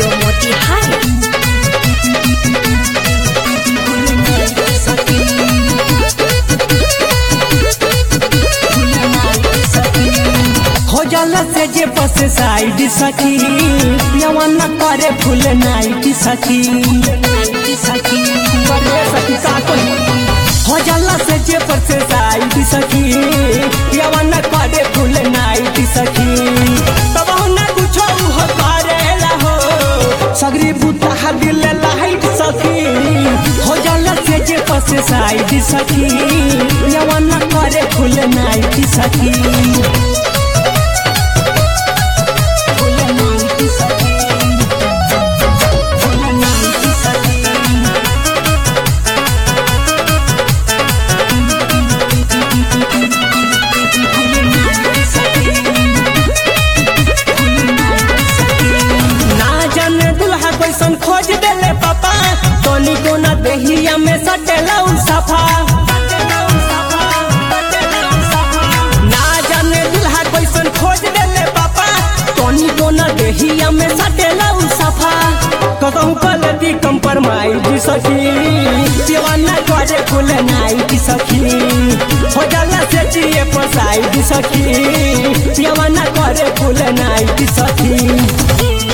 Studio Motihari. हो जाला से जे बस साइड सखी पियावा न करे फुल नाइट सखी सखी करे सखी का कोई हो जाला से जे बस साइड सखी पियावा न करे फुल नाइट सखी तब न कुछो हो करेला हो सगरी बुता दिल लाइट सखी हो जाला से जे बस साइड सखी पियावा न करे फुल नाइट सखी ना जाने दुल्हा कैसन खोज देले पापा तोनी को ना देहिया में सटेला उ सफा ना जाने दुल्हा कैसन खोज देले पापा तोनी को ना देहिया में सटेला उ सफा कतहु गलती कंप्रोमाइज सखी दीवाना करे फुल नाइट सखी हो जाला से जिए पसाइड सखी दीवाना करे फुल नाइट सखी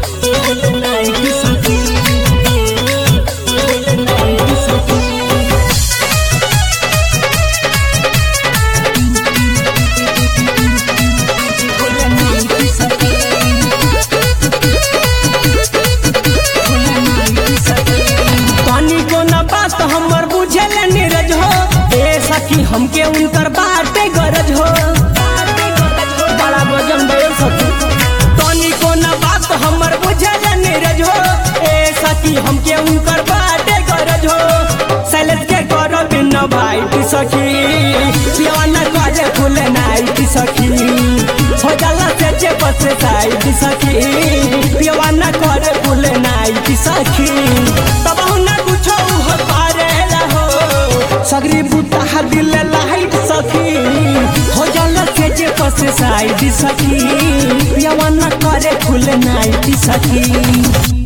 पानी को न बात हमर बुझे ले नीरज हो ए सखी हमके उनकर बाटे गरज हो बड़ा वजन दे सखी पानी को न बात हमर बुझे ले नीरज हो ए सखी हमके उनकर बाटे गरज हो सैलेज के करो बिन भाई की सखी पियाना काजे फूल नाई की सखी हो जाला से जे बस साई की सखी पियाना करे फूल नाई की सखी तब ना कुछो हो पारेला हो सगरी बुता दिल लाइट सखी हो जाला से जे बस साई की सखी पियाना करे फूल नाई की सखी